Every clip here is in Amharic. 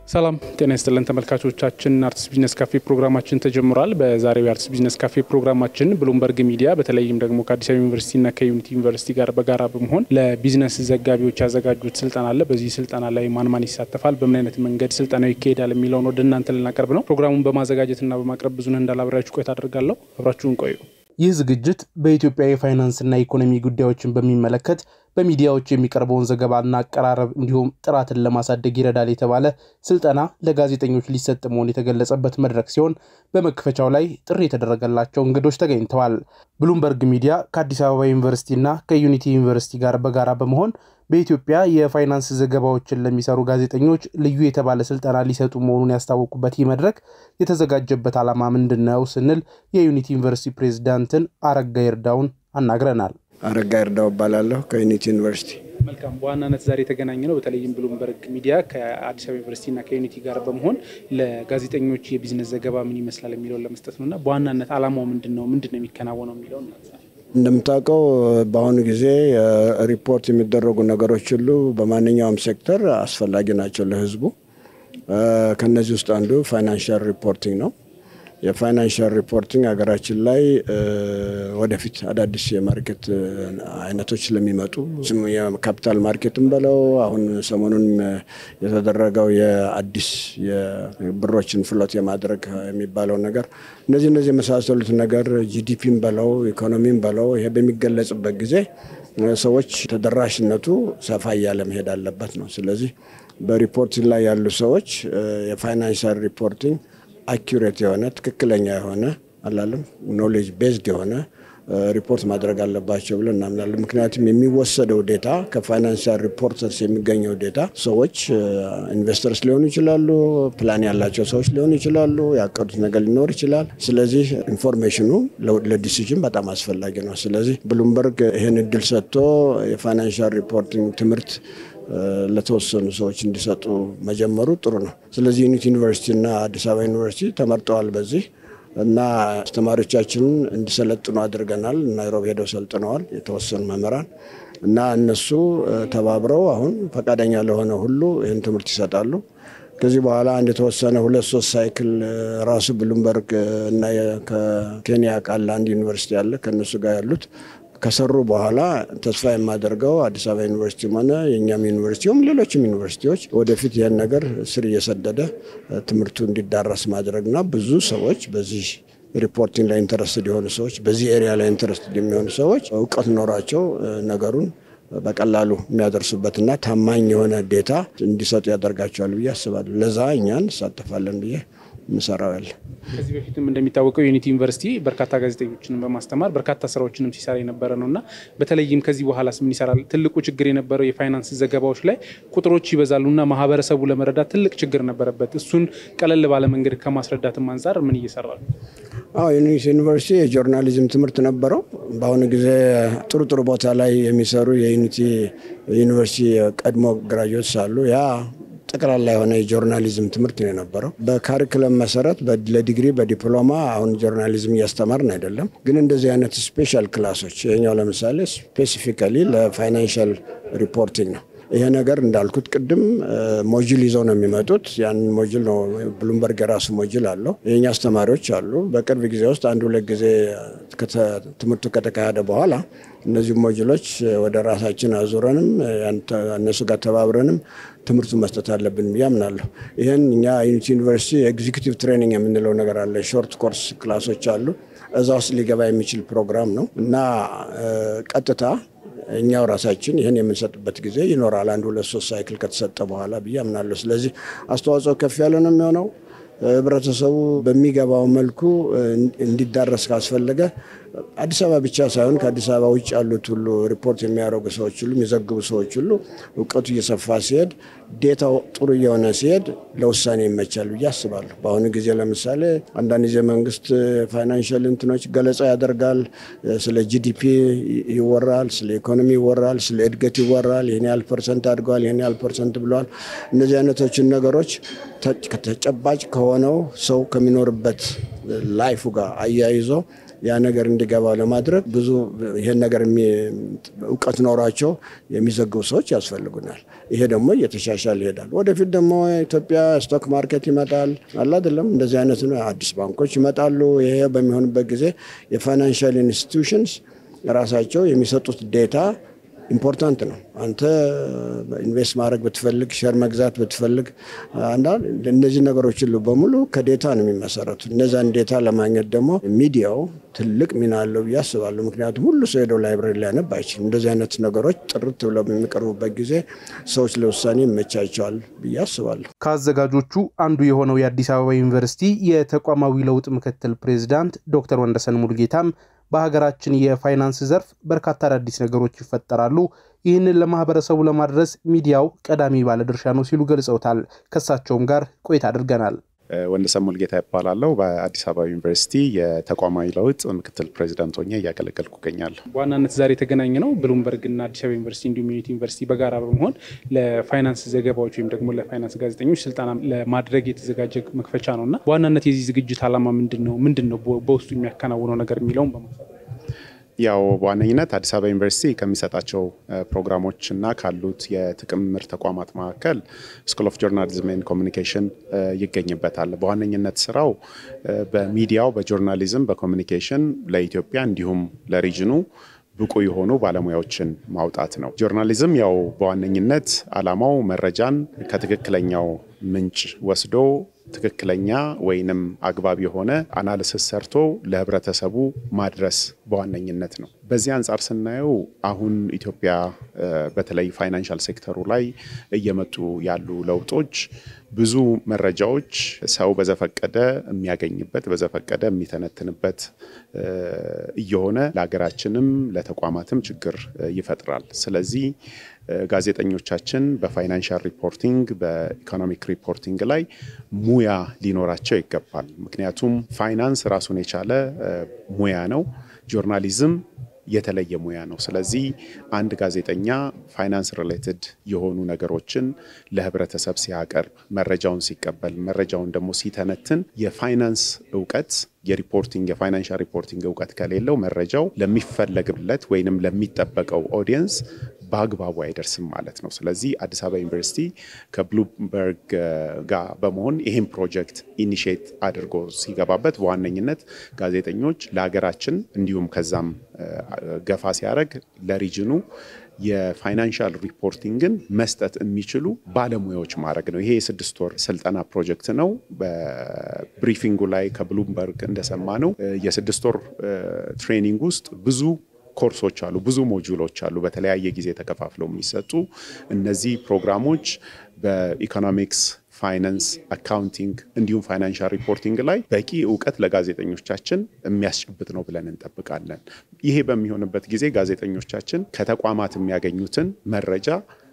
ሰላም ጤና ይስጥልን ተመልካቾቻችን፣ አርትስ ቢዝነስ ካፌ ፕሮግራማችን ተጀምሯል። በዛሬው የአርትስ ቢዝነስ ካፌ ፕሮግራማችን ብሉምበርግ ሚዲያ በተለይም ደግሞ ከአዲስ አበባ ዩኒቨርሲቲና ከዩኒቲ ዩኒቨርሲቲ ጋር በጋራ በመሆን ለቢዝነስ ዘጋቢዎች ያዘጋጁት ስልጠና አለ። በዚህ ስልጠና ላይ ማን ማን ይሳተፋል፣ በምን አይነት መንገድ ስልጠናው ይካሄዳል የሚለውን ወደ እናንተ ልናቀርብ ነው። ፕሮግራሙን በማዘጋጀትና በማቅረብ ብዙነህ እንዳላብራችሁ ቆይታ አደርጋለሁ። አብራችሁን ቆዩ። ይህ ዝግጅት በኢትዮጵያ የፋይናንስና ኢኮኖሚ ጉዳዮችን በሚመለከት በሚዲያዎች የሚቀርበውን ዘገባና አቀራረብ እንዲሁም ጥራትን ለማሳደግ ይረዳል የተባለ ስልጠና ለጋዜጠኞች ሊሰጥ መሆን የተገለጸበት መድረክ ሲሆን በመክፈቻው ላይ ጥሪ የተደረገላቸው እንግዶች ተገኝተዋል። ብሉምበርግ ሚዲያ ከአዲስ አበባ ዩኒቨርሲቲና ከዩኒቲ ዩኒቨርሲቲ ጋር በጋራ በመሆን በኢትዮጵያ የፋይናንስ ዘገባዎችን ለሚሰሩ ጋዜጠኞች ልዩ የተባለ ስልጠና ሊሰጡ መሆኑን ያስታወቁበት ይህ መድረክ የተዘጋጀበት ዓላማ ምንድን ነው ስንል የዩኒቲ ዩኒቨርሲቲ ፕሬዚዳንትን አረጋ ይርዳውን አናግረናል። አረጋ ይርዳው እባላለሁ ከዩኒቲ ዩኒቨርሲቲ። መልካም። በዋናነት ዛሬ የተገናኘ ነው በተለይም ብሉምበርግ ሚዲያ ከአዲስ አበባ ዩኒቨርሲቲና ከዩኒቲ ጋር በመሆን ለጋዜጠኞች የቢዝነስ ዘገባ ምን ይመስላል የሚለውን ለመስጠት ነው እና በዋናነት ዓላማው ምንድን ነው ምንድን ነው የሚከናወነው የሚለውን እንደምታውቀው በአሁኑ ጊዜ ሪፖርት የሚደረጉ ነገሮች ሁሉ በማንኛውም ሴክተር አስፈላጊ ናቸው ለሕዝቡ። ከነዚህ ውስጥ አንዱ ፋይናንሻል ሪፖርቲንግ ነው። የፋይናንሻል ሪፖርቲንግ ሀገራችን ላይ ወደፊት አዳዲስ የማርኬት አይነቶች ስለሚመጡ የካፒታል ማርኬትም በለው አሁን ሰሞኑን የተደረገው የአዲስ የብሮችን ፍሎት የማድረግ የሚባለው ነገር እነዚህ እነዚህ የመሳሰሉት ነገር ጂዲፒም በለው ኢኮኖሚም በለው ይሄ በሚገለጽበት ጊዜ ሰዎች ተደራሽነቱ ሰፋ እያለ መሄድ አለበት ነው። ስለዚህ በሪፖርቲንግ ላይ ያሉ ሰዎች የፋይናንሻል ሪፖርቲንግ አኪሬት የሆነ ትክክለኛ የሆነ አላለም ኖሌጅ ቤዝድ የሆነ ሪፖርት ማድረግ አለባቸው ብለን እናምናለን። ምክንያቱም የሚወሰደው ዴታ ከፋይናንሻል ሪፖርተርስ የሚገኘው ዴታ ሰዎች ኢንቨስተርስ ሊሆኑ ይችላሉ፣ ፕላን ያላቸው ሰዎች ሊሆኑ ይችላሉ፣ ያቀዱት ነገር ሊኖር ይችላል። ስለዚህ ኢንፎርሜሽኑ ለዲሲዥን በጣም አስፈላጊ ነው። ስለዚህ ብሉምበርግ ይህን እድል ሰጥቶ የፋይናንሻል ሪፖርቲንግ ትምህርት ለተወሰኑ ሰዎች እንዲሰጡ መጀመሩ ጥሩ ነው። ስለዚህ ዩኒቲ ዩኒቨርሲቲ እና አዲስ አበባ ዩኒቨርሲቲ ተመርጠዋል በዚህ እና አስተማሪዎቻችንን እንዲሰለጥኑ አድርገናል። ናይሮቢ ሄደው ሰልጥነዋል የተወሰኑ መምህራን እና እነሱ ተባብረው አሁን ፈቃደኛ ለሆነ ሁሉ ይህን ትምህርት ይሰጣሉ። ከዚህ በኋላ አንድ የተወሰነ ሁለት ሶስት ሳይክል ራሱ ብሉምበርግ እና ከኬንያ ቃል አንድ ዩኒቨርሲቲ አለ ከእነሱ ጋር ያሉት ከሰሩ በኋላ ተስፋ የማደርገው አዲስ አበባ ዩኒቨርሲቲም ሆነ የእኛም ዩኒቨርሲቲውም ሌሎችም ዩኒቨርሲቲዎች ወደፊት ይህን ነገር ስር እየሰደደ ትምህርቱ እንዲዳረስ ማድረግና ብዙ ሰዎች በዚህ ሪፖርቲንግ ላይ ኢንተረስትድ የሆኑ ሰዎች በዚህ ኤሪያ ላይ ኢንተረስትድ የሚሆኑ ሰዎች እውቀት ኖራቸው ነገሩን በቀላሉ የሚያደርሱበትና ታማኝ የሆነ ዴታ እንዲሰጡ ያደርጋቸዋል ብዬ አስባለሁ። ለዛ እኛ እንሳተፋለን ብዬ ምሰራው ያለ ከዚህ በፊትም እንደሚታወቀው ዩኒቲ ዩኒቨርሲቲ በርካታ ጋዜጠኞችንም በማስተማር በርካታ ስራዎችንም ሲሰራ የነበረ ነው እና በተለይም ከዚህ በኋላስ ምን ይሰራል? ትልቁ ችግር የነበረው የፋይናንስ ዘገባዎች ላይ ቁጥሮች ይበዛሉና ማህበረሰቡ ለመረዳት ትልቅ ችግር ነበረበት። እሱን ቀለል ባለ መንገድ ከማስረዳትም አንጻር ምን እየሰራ ነው? አዎ ዩኒቲ ዩኒቨርሲቲ የጆርናሊዝም ትምህርት ነበረው። በአሁኑ ጊዜ ጥሩ ጥሩ ቦታ ላይ የሚሰሩ የዩኒቲ ዩኒቨርሲቲ ቀድሞ ግራጆች አሉ ያ ጠቅላላ የሆነ የጆርናሊዝም ትምህርት ነው የነበረው። በካሪክለም መሰረት ለዲግሪ በዲፕሎማ አሁን ጆርናሊዝም እያስተማርን አይደለም፣ ግን እንደዚህ አይነት ስፔሻል ክላሶች ይኸኛው ለምሳሌ ስፔሲፊካሊ ለፋይናንሻል ሪፖርቲንግ ነው። ይሄ ነገር እንዳልኩት ቅድም ሞጁል ይዘው ነው የሚመጡት። ያንን ሞጁል ነው ብሉምበርግ የራሱ ሞጁል አለው። የኛ አስተማሪዎች አሉ። በቅርብ ጊዜ ውስጥ አንድ ሁለት ጊዜ ትምህርቱ ከተካሄደ በኋላ እነዚህ ሞጁሎች ወደ ራሳችን አዙረንም እነሱ ጋር ተባብረንም ትምህርቱ መስጠት አለብን ብዬ አምናለሁ። ይህን እኛ ዩኒቲ ዩኒቨርሲቲ ኤግዚኪቲቭ ትሬኒንግ የምንለው ነገር አለ። ሾርት ኮርስ ክላሶች አሉ። እዛ ውስጥ ሊገባ የሚችል ፕሮግራም ነው እና ቀጥታ እኛው ራሳችን ይህን የምንሰጥበት ጊዜ ይኖራል። አንድ ሁለት ሶስት ሳይክል ከተሰጠ በኋላ ብዬ አምናለሁ። ስለዚህ አስተዋጽኦ ከፍ ያለ ነው የሚሆነው። ህብረተሰቡ በሚገባው መልኩ እንዲዳረስ ካስፈለገ አዲስ አበባ ብቻ ሳይሆን ከአዲስ አበባ ውጭ ያሉት ሁሉ ሪፖርት የሚያደርጉ ሰዎች ሁሉ የሚዘግቡ ሰዎች ሁሉ እውቀቱ እየሰፋ ሲሄድ፣ ዴታው ጥሩ እየሆነ ሲሄድ ለውሳኔ ይመቻል ብዬ አስባለሁ። በአሁኑ ጊዜ ለምሳሌ አንዳንድ ጊዜ መንግስት ፋይናንሽል እንትኖች ገለጻ ያደርጋል። ስለ ጂዲፒ ይወራል፣ ስለ ኢኮኖሚ ይወራል፣ ስለ እድገት ይወራል። ይህን ያህል ፐርሰንት አድገዋል፣ ይህን ያህል ፐርሰንት ብለዋል። እነዚህ አይነቶችን ነገሮች ተጨባጭ ከሆነው ሰው ከሚኖርበት ላይፉ ጋር አያይዞ ያ ነገር እንዲገባው ለማድረግ ብዙ ይህን ነገር እውቀት ኖሯቸው የሚዘግቡ ሰዎች ያስፈልጉናል። ይሄ ደግሞ እየተሻሻለ ይሄዳል። ወደፊት ደግሞ ኢትዮጵያ ስቶክ ማርኬት ይመጣል አለ አይደለም፣ እንደዚህ አይነት ነው። አዲስ ባንኮች ይመጣሉ። ይሄ በሚሆንበት ጊዜ የፋይናንሻል ኢንስቲትዩሽንስ ራሳቸው የሚሰጡት ዴታ ኢምፖርታንት ነው። አንተ ኢንቨስት ማድረግ ብትፈልግ፣ ሼር መግዛት ብትፈልግ፣ እነዚህ ነገሮች ሁሉ በሙሉ ከዴታ ነው የሚመሰረቱ። እነዛን ዴታ ለማግኘት ደግሞ ሚዲያው ትልቅ ሚና አለው ብዬ አስባለሁ። ምክንያቱም ሁሉ ሰው ሄደው ላይብረሪ ሊያነብ አይችልም። እንደዚህ አይነት ነገሮች ጥርት ብለው በሚቀርቡበት ጊዜ ሰዎች ለውሳኔ ይመቻቸዋል ብዬ አስባለሁ። ከአዘጋጆቹ አንዱ የሆነው የአዲስ አበባ ዩኒቨርሲቲ የተቋማዊ ለውጥ ምክትል ፕሬዚዳንት ዶክተር ወንደሰን ሙሉጌታም በሀገራችን የፋይናንስ ዘርፍ በርካታ አዳዲስ ነገሮች ይፈጠራሉ። ይህንን ለማህበረሰቡ ለማድረስ ሚዲያው ቀዳሚ ባለድርሻ ነው ሲሉ ገልጸውታል። ከእሳቸውም ጋር ቆይታ አድርገናል። ወንደሰን ሙልጌታ ይባላለሁ። በአዲስ አበባ ዩኒቨርሲቲ የተቋማዊ ለውጥ ምክትል ፕሬዚዳንት ሆኜ እያገለገልኩ እገኛለሁ። በዋናነት ዛሬ የተገናኘ ነው ብሉምበርግ እና አዲስ አበባ ዩኒቨርሲቲ እንዲሁም ዩኒቲ ዩኒቨርሲቲ በጋራ በመሆን ለፋይናንስ ዘገባዎች ወይም ደግሞ ለፋይናንስ ጋዜጠኞች ስልጠና ለማድረግ የተዘጋጀ መክፈቻ ነው እና በዋናነት የዚህ ዝግጅት ዓላማ ምንድን ነው? ምንድን ነው በውስጡ የሚያከናውነው ነገር የሚለውን በማንሳት ያው በዋነኝነት አዲስ አበባ ዩኒቨርሲቲ ከሚሰጣቸው ፕሮግራሞች እና ካሉት የጥምር ተቋማት መካከል ስኩል ኦፍ ጆርናሊዝም ኤንድ ኮሚኒኬሽን ይገኝበታል። በዋነኝነት ስራው በሚዲያው፣ በጆርናሊዝም፣ በኮሚኒኬሽን ለኢትዮጵያ እንዲሁም ለሪጅኑ ብቁ የሆኑ ባለሙያዎችን ማውጣት ነው። ጆርናሊዝም ያው በዋነኝነት አላማው መረጃን ከትክክለኛው ምንጭ ወስዶ ትክክለኛ ወይንም አግባብ የሆነ አናሊሲስ ሰርቶ ለህብረተሰቡ ማድረስ በዋነኝነት ነው። በዚህ አንጻር ስናየው አሁን ኢትዮጵያ በተለይ ፋይናንሻል ሴክተሩ ላይ እየመጡ ያሉ ለውጦች ብዙ መረጃዎች ሰው በዘፈቀደ የሚያገኝበት በዘፈቀደ የሚተነትንበት እየሆነ ለሀገራችንም ለተቋማትም ችግር ይፈጥራል። ስለዚህ ጋዜጠኞቻችን በፋይናንሻል ሪፖርቲንግ በኢኮኖሚክ ሪፖርቲንግ ላይ ሙያ ሊኖራቸው ይገባል። ምክንያቱም ፋይናንስ ራሱን የቻለ ሙያ ነው። ጆርናሊዝም የተለየ ሙያ ነው። ስለዚህ አንድ ጋዜጠኛ ፋይናንስ ሪሌትድ የሆኑ ነገሮችን ለህብረተሰብ ሲያቀርብ፣ መረጃውን ሲቀበል፣ መረጃውን ደግሞ ሲተነትን የፋይናንስ እውቀት የሪፖርቲንግ የፋይናንሻል ሪፖርቲንግ እውቀት ከሌለው መረጃው ለሚፈለግለት ወይንም ለሚጠበቀው ኦዲየንስ በአግባቡ አይደርስም ማለት ነው። ስለዚህ አዲስ አበባ ዩኒቨርሲቲ ከብሉምበርግ ጋር በመሆን ይህን ፕሮጀክት ኢኒሽት አድርጎ ሲገባበት በዋነኝነት ጋዜጠኞች ለሀገራችን እንዲሁም ከዛም ገፋ ሲያደርግ ለሪጅኑ የፋይናንሻል ሪፖርቲንግን መስጠት የሚችሉ ባለሙያዎች ማድረግ ነው። ይሄ የስድስት ወር ስልጠና ፕሮጀክት ነው። በብሪፊንጉ ላይ ከብሉምበርግ እንደሰማ ነው የስድስት ወር ትሬኒንግ ውስጥ ብዙ ኮርሶች አሉ፣ ብዙ ሞጁሎች አሉ፣ በተለያየ ጊዜ ተከፋፍለው የሚሰጡ እነዚህ ፕሮግራሞች በኢኮኖሚክስ ፋይናንስ፣ አካውንቲንግ እንዲሁም ፋይናንሻል ሪፖርቲንግ ላይ በቂ እውቀት ለጋዜጠኞቻችን የሚያስጨብጥ ነው ብለን እንጠብቃለን። ይሄ በሚሆንበት ጊዜ ጋዜጠኞቻችን ከተቋማት የሚያገኙትን መረጃ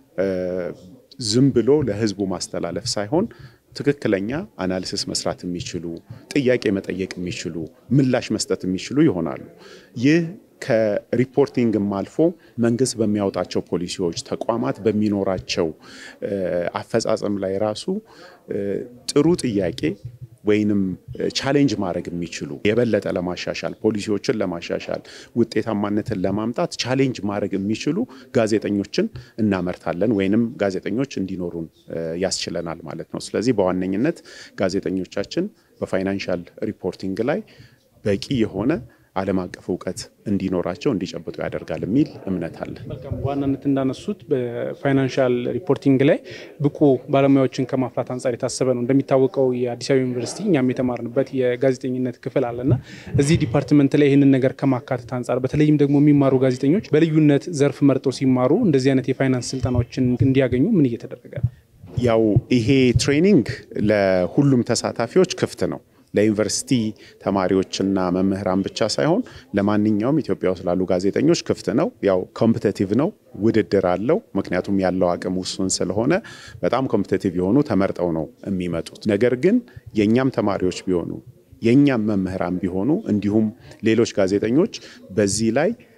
ዝም ብሎ ለሕዝቡ ማስተላለፍ ሳይሆን ትክክለኛ አናሊሲስ መስራት የሚችሉ ጥያቄ መጠየቅ የሚችሉ ምላሽ መስጠት የሚችሉ ይሆናሉ። ይህ ከሪፖርቲንግም አልፎ መንግስት በሚያወጣቸው ፖሊሲዎች፣ ተቋማት በሚኖራቸው አፈጻጸም ላይ ራሱ ጥሩ ጥያቄ ወይንም ቻሌንጅ ማድረግ የሚችሉ የበለጠ ለማሻሻል ፖሊሲዎችን ለማሻሻል ውጤታማነትን ለማምጣት ቻሌንጅ ማድረግ የሚችሉ ጋዜጠኞችን እናመርታለን ወይንም ጋዜጠኞች እንዲኖሩን ያስችለናል ማለት ነው። ስለዚህ በዋነኝነት ጋዜጠኞቻችን በፋይናንሻል ሪፖርቲንግ ላይ በቂ የሆነ ዓለም አቀፍ እውቀት እንዲኖራቸው እንዲጨብጡ ያደርጋል የሚል እምነት አለ። በዋናነት እንዳነሱት በፋይናንሻል ሪፖርቲንግ ላይ ብቁ ባለሙያዎችን ከማፍራት አንጻር የታሰበ ነው። እንደሚታወቀው የአዲስ አበባ ዩኒቨርሲቲ እኛም የተማርንበት የጋዜጠኝነት ክፍል አለና እዚህ ዲፓርትመንት ላይ ይህንን ነገር ከማካተት አንጻር በተለይም ደግሞ የሚማሩ ጋዜጠኞች በልዩነት ዘርፍ መርጠው ሲማሩ እንደዚህ አይነት የፋይናንስ ስልጠናዎችን እንዲያገኙ ምን እየተደረገ ነው? ያው ይሄ ትሬኒንግ ለሁሉም ተሳታፊዎች ክፍት ነው ለዩኒቨርሲቲ ተማሪዎችና መምህራን ብቻ ሳይሆን ለማንኛውም ኢትዮጵያ ውስጥ ላሉ ጋዜጠኞች ክፍት ነው። ያው ኮምፒቴቲቭ ነው፣ ውድድር አለው። ምክንያቱም ያለው አቅም ውሱን ስለሆነ በጣም ኮምፒቴቲቭ የሆኑ ተመርጠው ነው የሚመጡት። ነገር ግን የእኛም ተማሪዎች ቢሆኑ የእኛም መምህራን ቢሆኑ እንዲሁም ሌሎች ጋዜጠኞች በዚህ ላይ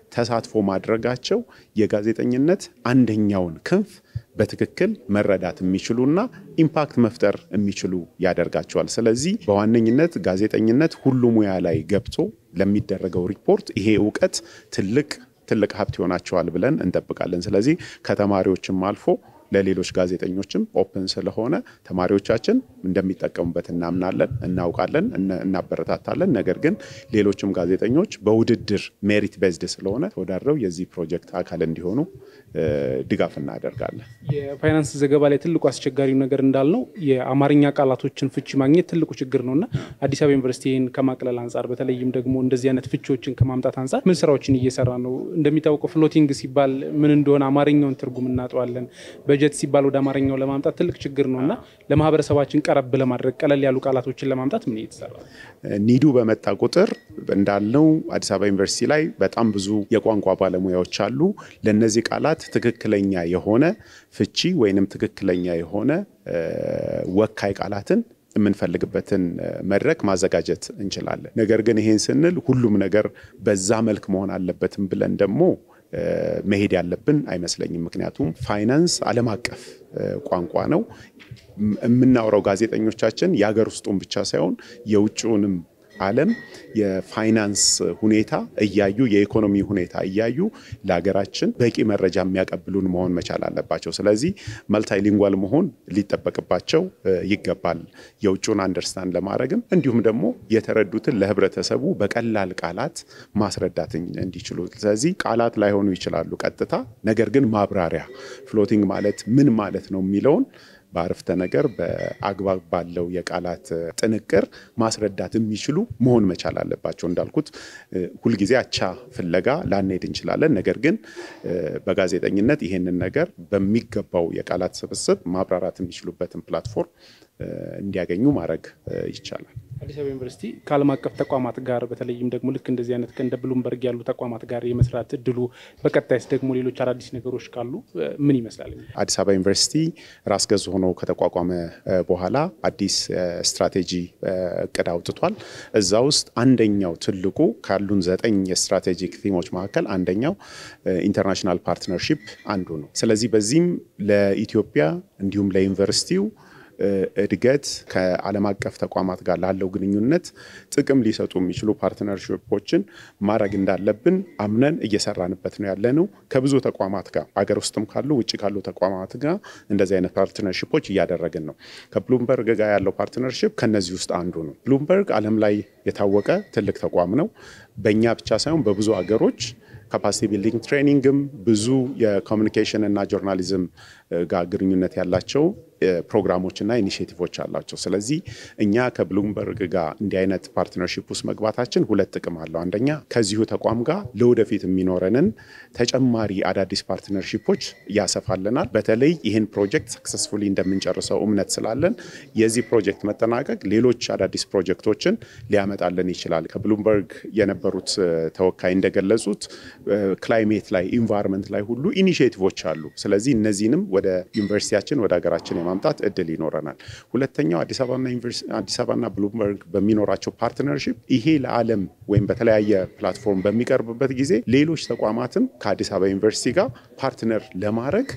ተሳትፎ ማድረጋቸው የጋዜጠኝነት አንደኛውን ክንፍ በትክክል መረዳት የሚችሉና ኢምፓክት መፍጠር የሚችሉ ያደርጋቸዋል። ስለዚህ በዋነኝነት ጋዜጠኝነት ሁሉ ሙያ ላይ ገብቶ ለሚደረገው ሪፖርት ይሄ እውቀት ትልቅ ትልቅ ሀብት ይሆናቸዋል ብለን እንጠብቃለን። ስለዚህ ከተማሪዎችም አልፎ ለሌሎች ጋዜጠኞችም ኦፕን ስለሆነ ተማሪዎቻችን እንደሚጠቀሙበት እናምናለን፣ እናውቃለን፣ እናበረታታለን። ነገር ግን ሌሎችም ጋዜጠኞች በውድድር ሜሪት ቤዝድ ስለሆነ ተወዳድረው የዚህ ፕሮጀክት አካል እንዲሆኑ ድጋፍ እናደርጋለን። የፋይናንስ ዘገባ ላይ ትልቁ አስቸጋሪው ነገር እንዳልነው የአማርኛ ቃላቶችን ፍቺ ማግኘት ትልቁ ችግር ነው እና አዲስ አበባ ዩኒቨርሲቲ ይህን ከማቅለል አንጻር በተለይም ደግሞ እንደዚህ አይነት ፍቺዎችን ከማምጣት አንጻር ምን ስራዎችን እየሰራ ነው? እንደሚታወቀው ፍሎቲንግ ሲባል ምን እንደሆነ አማርኛውን ትርጉም እናጠዋለን። በጀት ሲባል ወደ አማርኛው ለማምጣት ትልቅ ችግር ነው እና ለማህበረሰባችን ቀረብ ለማድረግ ቀለል ያሉ ቃላቶችን ለማምጣት ምን እየተሰራ ነው? ኒዱ በመጣ ቁጥር እንዳልነው አዲስ አበባ ዩኒቨርሲቲ ላይ በጣም ብዙ የቋንቋ ባለሙያዎች አሉ። ለእነዚህ ቃላት ትክክለኛ የሆነ ፍቺ ወይንም ትክክለኛ የሆነ ወካይ ቃላትን የምንፈልግበትን መድረክ ማዘጋጀት እንችላለን። ነገር ግን ይሄን ስንል ሁሉም ነገር በዛ መልክ መሆን አለበትም ብለን ደግሞ መሄድ ያለብን አይመስለኝም። ምክንያቱም ፋይናንስ ዓለም አቀፍ ቋንቋ ነው። የምናወራው ጋዜጠኞቻችን የሀገር ውስጡን ብቻ ሳይሆን የውጭውንም ዓለም የፋይናንስ ሁኔታ እያዩ የኢኮኖሚ ሁኔታ እያዩ ለሀገራችን በቂ መረጃ የሚያቀብሉን መሆን መቻል አለባቸው። ስለዚህ መልታይሊንጓል መሆን ሊጠበቅባቸው ይገባል። የውጭውን አንደርስታንድ ለማድረግም እንዲሁም ደግሞ የተረዱትን ለህብረተሰቡ በቀላል ቃላት ማስረዳት እንዲችሉ። ስለዚህ ቃላት ላይሆኑ ይችላሉ ቀጥታ፣ ነገር ግን ማብራሪያ ፍሎቲንግ ማለት ምን ማለት ነው የሚለውን በአረፍተ ነገር በአግባብ ባለው የቃላት ጥንቅር ማስረዳት የሚችሉ መሆን መቻል አለባቸው። እንዳልኩት ሁልጊዜ አቻ ፍለጋ ላንሄድ እንችላለን። ነገር ግን በጋዜጠኝነት ይሄንን ነገር በሚገባው የቃላት ስብስብ ማብራራት የሚችሉበትን ፕላትፎርም እንዲያገኙ ማድረግ ይቻላል። አዲስ አበባ ዩኒቨርሲቲ ከዓለም አቀፍ ተቋማት ጋር በተለይም ደግሞ ልክ እንደዚህ አይነት እንደ ብሉምበርግ ያሉ ተቋማት ጋር የመስራት እድሉ በቀጣይስ ደግሞ ሌሎች አዳዲስ ነገሮች ካሉ ምን ይመስላል? አዲስ አበባ ዩኒቨርሲቲ ራስ ገዝ ሆኖ ከተቋቋመ በኋላ አዲስ ስትራቴጂ እቅድ አውጥቷል። እዛ ውስጥ አንደኛው ትልቁ ካሉን ዘጠኝ የስትራቴጂክ ቲሞች መካከል አንደኛው ኢንተርናሽናል ፓርትነርሺፕ አንዱ ነው። ስለዚህ በዚህም ለኢትዮጵያ እንዲሁም ለዩኒቨርሲቲው እድገት ከዓለም አቀፍ ተቋማት ጋር ላለው ግንኙነት ጥቅም ሊሰጡ የሚችሉ ፓርትነርሽፖችን ማድረግ እንዳለብን አምነን እየሰራንበት ነው ያለነው። ከብዙ ተቋማት ጋር አገር ውስጥም ካሉ ውጭ ካሉ ተቋማት ጋር እንደዚህ አይነት ፓርትነርሽፖች እያደረግን ነው። ከብሉምበርግ ጋር ያለው ፓርትነርሽፕ ከነዚህ ውስጥ አንዱ ነው። ብሉምበርግ ዓለም ላይ የታወቀ ትልቅ ተቋም ነው። በእኛ ብቻ ሳይሆን በብዙ አገሮች ካፓሲቲ ቢልዲንግ ትሬኒንግም ብዙ የኮሚኒኬሽን እና ጆርናሊዝም ጋር ግንኙነት ያላቸው ፕሮግራሞችና ኢኒሽቲቮች አላቸው። ስለዚህ እኛ ከብሉምበርግ ጋር እንዲህ አይነት ፓርትነርሺፕ ውስጥ መግባታችን ሁለት ጥቅም አለው። አንደኛ ከዚሁ ተቋም ጋር ለወደፊት የሚኖረንን ተጨማሪ አዳዲስ ፓርትነርሺፖች ያሰፋልናል። በተለይ ይህን ፕሮጀክት ሰክሰስፉሊ እንደምንጨርሰው እምነት ስላለን የዚህ ፕሮጀክት መጠናቀቅ ሌሎች አዳዲስ ፕሮጀክቶችን ሊያመጣልን ይችላል። ከብሉምበርግ የነበሩት ተወካይ እንደገለጹት ክላይሜት ላይ ኢንቫይሮንመንት ላይ ሁሉ ኢኒሽቲቮች አሉ። ስለዚህ እነዚህንም ወደ ዩኒቨርሲቲያችን ወደ ሀገራችን የማምጣት እድል ይኖረናል። ሁለተኛው አዲስ አበባና ብሉምበርግ በሚኖራቸው ፓርትነርሺፕ ይሄ ለዓለም ወይም በተለያየ ፕላትፎርም በሚቀርብበት ጊዜ ሌሎች ተቋማትም ከአዲስ አበባ ዩኒቨርሲቲ ጋር ፓርትነር ለማድረግ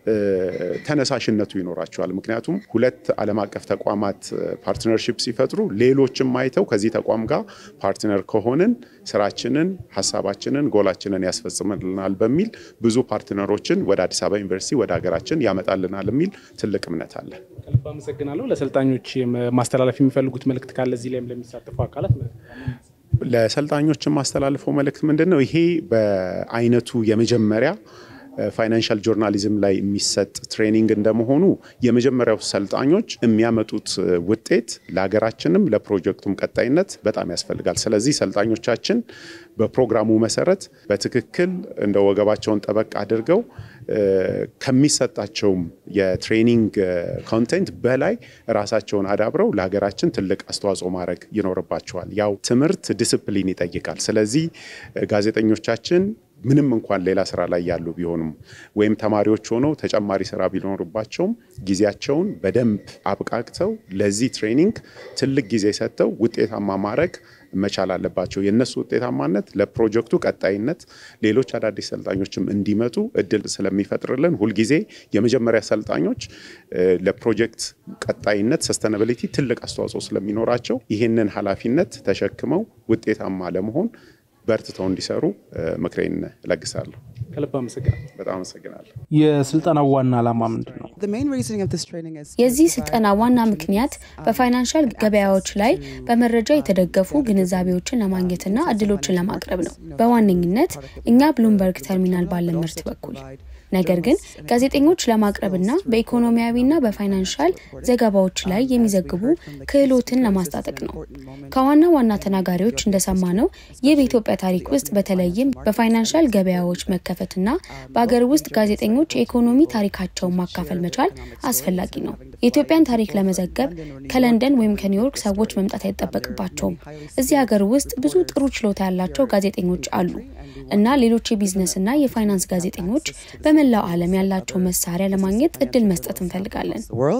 ተነሳሽነቱ ይኖራቸዋል። ምክንያቱም ሁለት ዓለም አቀፍ ተቋማት ፓርትነርሺፕ ሲፈጥሩ ሌሎችም አይተው ከዚህ ተቋም ጋር ፓርትነር ከሆንን ስራችንን፣ ሀሳባችንን፣ ጎላችንን ያስፈጽምልናል በሚል ብዙ ፓርትነሮችን ወደ አዲስ አበባ ዩኒቨርሲቲ ወደ ሀገራችን ያመጣልናል የሚል ትልቅ እምነት አለ። ከልብ አመሰግናለሁ። ለሰልጣኞች ማስተላለፍ የሚፈልጉት መልእክት ካለ እዚህ ላይም ለሚሳተፉ አካላት ለሰልጣኞች የማስተላልፈው መልእክት ምንድን ነው? ይሄ በአይነቱ የመጀመሪያ ፋይናንሻል ጆርናሊዝም ላይ የሚሰጥ ትሬኒንግ እንደመሆኑ የመጀመሪያው ሰልጣኞች የሚያመጡት ውጤት ለሀገራችንም ለፕሮጀክቱም ቀጣይነት በጣም ያስፈልጋል። ስለዚህ ሰልጣኞቻችን በፕሮግራሙ መሰረት በትክክል እንደ ወገባቸውን ጠበቅ አድርገው ከሚሰጣቸውም የትሬኒንግ ኮንቴንት በላይ ራሳቸውን አዳብረው ለሀገራችን ትልቅ አስተዋጽኦ ማድረግ ይኖርባቸዋል። ያው ትምህርት ዲስፕሊን ይጠይቃል። ስለዚህ ጋዜጠኞቻችን ምንም እንኳን ሌላ ስራ ላይ ያሉ ቢሆኑም ወይም ተማሪዎች ሆነው ተጨማሪ ስራ ቢኖርባቸውም ጊዜያቸውን በደንብ አብቃቅተው ለዚህ ትሬኒንግ ትልቅ ጊዜ ሰጥተው ውጤታማ ማድረግ መቻል አለባቸው። የእነሱ ውጤታማነት ለፕሮጀክቱ ቀጣይነት ሌሎች አዳዲስ ሰልጣኞችም እንዲመጡ እድል ስለሚፈጥርልን ሁልጊዜ የመጀመሪያ ሰልጣኞች ለፕሮጀክት ቀጣይነት ሰስተናብሊቲ ትልቅ አስተዋጽኦ ስለሚኖራቸው ይህንን ኃላፊነት ተሸክመው ውጤታማ ለመሆን በርትተው እንዲሰሩ ምክሬን እለግሳለሁ። ከልብ አመሰግናለሁ። በጣም አመሰግናለሁ። የስልጠናው ዋና ዓላማ ምንድን ነው? የዚህ ስልጠና ዋና ምክንያት በፋይናንሻል ገበያዎች ላይ በመረጃ የተደገፉ ግንዛቤዎችን ለማግኘትና እድሎችን ለማቅረብ ነው። በዋነኝነት እኛ ብሉምበርግ ተርሚናል ባለን ምርት በኩል ነገር ግን ጋዜጠኞች ለማቅረብና በኢኮኖሚያዊና በፋይናንሻል ዘገባዎች ላይ የሚዘግቡ ክህሎትን ለማስታጠቅ ነው። ከዋና ዋና ተናጋሪዎች እንደሰማነው ይህ በኢትዮጵያ ታሪክ ውስጥ በተለይም በፋይናንሻል ገበያዎች መከፈትና በአገር ውስጥ ጋዜጠኞች የኢኮኖሚ ታሪካቸውን ማካፈል መቻል አስፈላጊ ነው። የኢትዮጵያን ታሪክ ለመዘገብ ከለንደን ወይም ከኒውዮርክ ሰዎች መምጣት አይጠበቅባቸውም። እዚህ ሀገር ውስጥ ብዙ ጥሩ ችሎታ ያላቸው ጋዜጠኞች አሉ እና ሌሎች የቢዝነስና የፋይናንስ ጋዜጠኞች በመላው ዓለም ያላቸው መሳሪያ ለማግኘት እድል መስጠት እንፈልጋለን።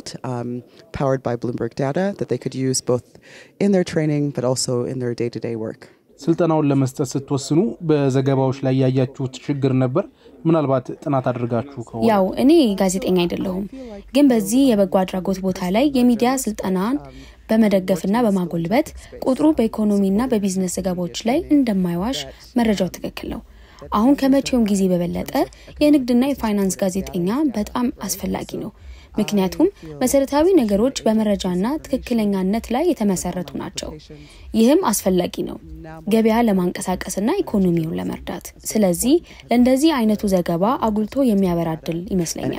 ስልጠናውን ለመስጠት ስትወስኑ በዘገባዎች ላይ ያያችሁት ችግር ነበር? ምናልባት ጥናት አድርጋችሁ ከሆነ? ያው እኔ ጋዜጠኛ አይደለሁም፣ ግን በዚህ የበጎ አድራጎት ቦታ ላይ የሚዲያ ስልጠናን በመደገፍና በማጎልበት ቁጥሩ በኢኮኖሚና በቢዝነስ ዘገባዎች ላይ እንደማይዋሽ መረጃው ትክክል ነው። አሁን ከመቼውም ጊዜ በበለጠ የንግድና የፋይናንስ ጋዜጠኛ በጣም አስፈላጊ ነው። ምክንያቱም መሰረታዊ ነገሮች በመረጃና ትክክለኛነት ላይ የተመሰረቱ ናቸው። ይህም አስፈላጊ ነው ገበያ ለማንቀሳቀስና ኢኮኖሚውን ለመርዳት። ስለዚህ ለእንደዚህ አይነቱ ዘገባ አጉልቶ የሚያበራ እድል ይመስለኛል።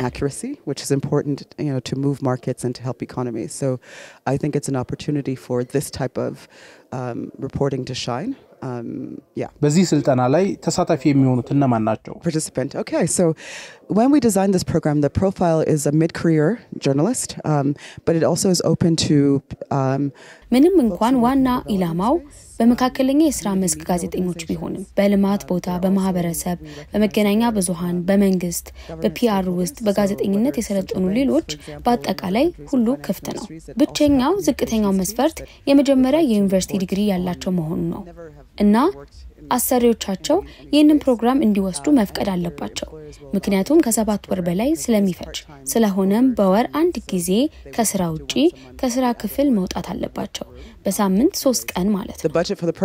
በዚህ ስልጠና ላይ ተሳታፊ የሚሆኑት እነማን ናቸው? when we designed this program, the profile is a mid-career journalist, um, but it also is open to um, ምንም እንኳን ዋና ኢላማው በመካከለኛ የስራ መስክ ጋዜጠኞች ቢሆንም በልማት ቦታ፣ በማህበረሰብ፣ በመገናኛ ብዙሃን፣ በመንግስት፣ በፒአር ውስጥ በጋዜጠኝነት የሰለጠኑ ሌሎች በአጠቃላይ ሁሉ ክፍት ነው። ብቸኛው ዝቅተኛው መስፈርት የመጀመሪያ የዩኒቨርሲቲ ዲግሪ ያላቸው መሆኑ ነው እና አሰሪዎቻቸው ይህንን ፕሮግራም እንዲወስዱ መፍቀድ አለባቸው፣ ምክንያቱም ከሰባት ወር በላይ ስለሚፈጅ። ስለሆነም በወር አንድ ጊዜ ከስራ ውጪ ከስራ ክፍል መውጣት አለባቸው፣ በሳምንት ሶስት ቀን ማለት ነው።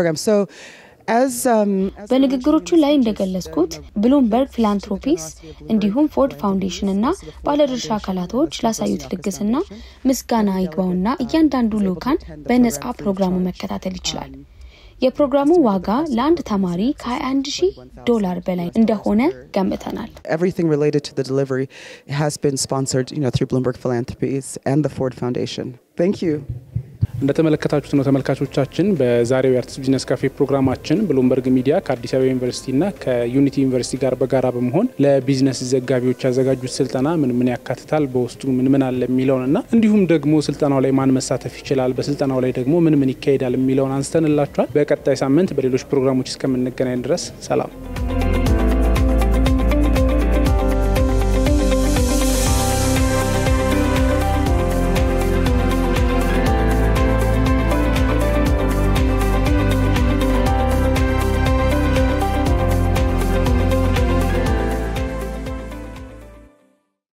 በንግግሮቹ ላይ እንደገለጽኩት ብሉምበርግ ፊላንትሮፒስ እንዲሁም ፎርድ ፋውንዴሽን እና ባለድርሻ አካላቶች ላሳዩት ልግስና ምስጋና ይግባውና እያንዳንዱ ልኡካን በነጻ ፕሮግራሙ መከታተል ይችላል። የፕሮግራሙ ዋጋ ለአንድ ተማሪ ከ21 ሺህ ዶላር በላይ እንደሆነ ገምተናል። everything related to the delivery has been sponsored you know, through Bloomberg Philanthropies and the Ford Foundation. Thank you. እንደተመለከታችሁት ነው ተመልካቾቻችን። በዛሬው የአርትስ ቢዝነስ ካፌ ፕሮግራማችን ብሉምበርግ ሚዲያ ከአዲስ አበባ ዩኒቨርሲቲና ከዩኒቲ ዩኒቨርሲቲ ጋር በጋራ በመሆን ለቢዝነስ ዘጋቢዎች ያዘጋጁት ስልጠና ምን ምን ያካትታል፣ በውስጡ ምን ምን አለ የሚለውን እና እንዲሁም ደግሞ ስልጠናው ላይ ማን መሳተፍ ይችላል፣ በስልጠናው ላይ ደግሞ ምን ምን ይካሄዳል የሚለውን አንስተንላችኋል። በቀጣይ ሳምንት በሌሎች ፕሮግራሞች እስከምንገናኝ ድረስ ሰላም።